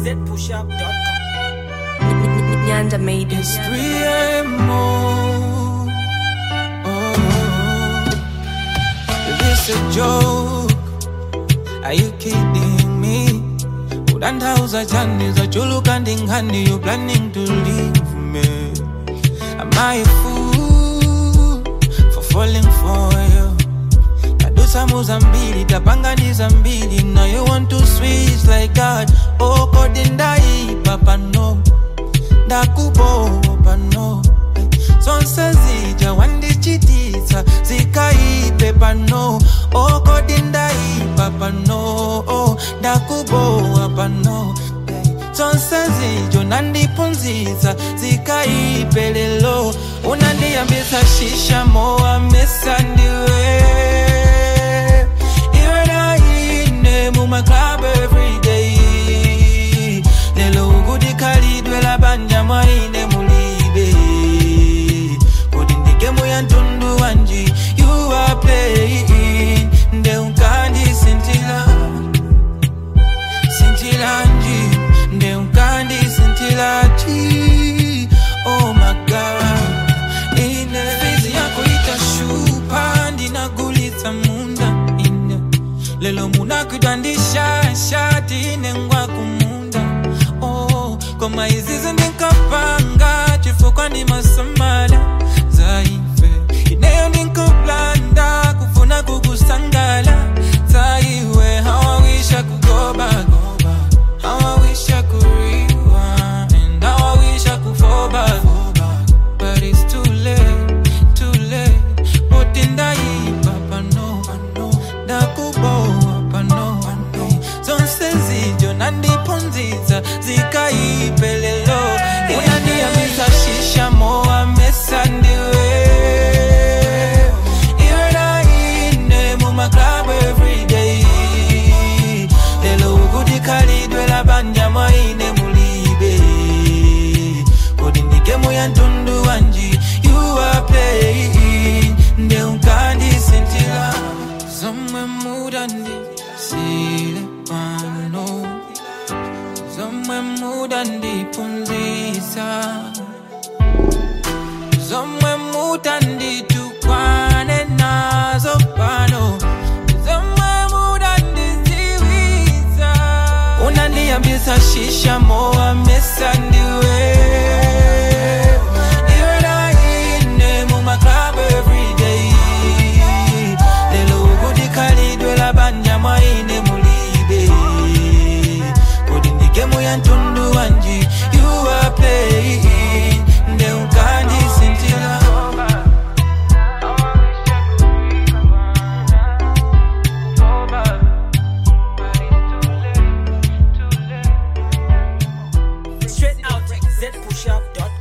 zpushup.com. Nyanda made It's it. 3 a.m. more. Oh, is this a joke? Are you kidding me? Udandauza chani za chulu kandingani You planning to leave me Am I a fool For falling for you tadusa muzambili tapanganiza mbili Now you want to switch like God Oh kodi ndaipa pano ndakubopa no zonse zija wandichititsa zikaipe pano okodi ndaipa pano ndakubowa pano zonse zijo nandipunzitsa zikaipe lelo unandiyambisa shisha mowa mesa ndiwe iwe naine mumaklabu everyday lelo ukudikhalidwe labanja mwaine mulibe kodi ndigemu ya ntundu wanji you are playing nde unkandisintila sintilanji nde unkandisintilaji oh my god ine fizi yako itashupa ndinagulitsa munda ine lelo munakwitandisha shati ine ngwa kumunda oh, koma izizi ndinkapanga chifukwa ndi masamala zaife ineyo ndinkaplanda kufuna kukusangala zaiwe hawawisha kugobagoba hawawisha kuriwa and hawawisha kufoba but it's too late too late boti ndaipa pano ndakubowa pano zonse zijo nandipunzitsa zikaipelelo unandiyambisa shisha mowa mesa ndiwe iwe naine mumaklabu everyday lelo ukudikhalidwe labanja mwaine mulibe kodi ndigemu ya ntundu wanji you are playing nde unkandisintila zomwe mudandisile pano zomwe mudandipunzisa zomwe mutanditukwane nazo pano zomwe mudandiziwiza unandiyambisa shisha mowa mesa ndiwe iwe naine mumaklabu everyday lelo ukudikhalidwe labanja mwaine mulibe kodi ndigemu ya ntundu wanji you are playing nde unkandisintila Straight out zpushup.com.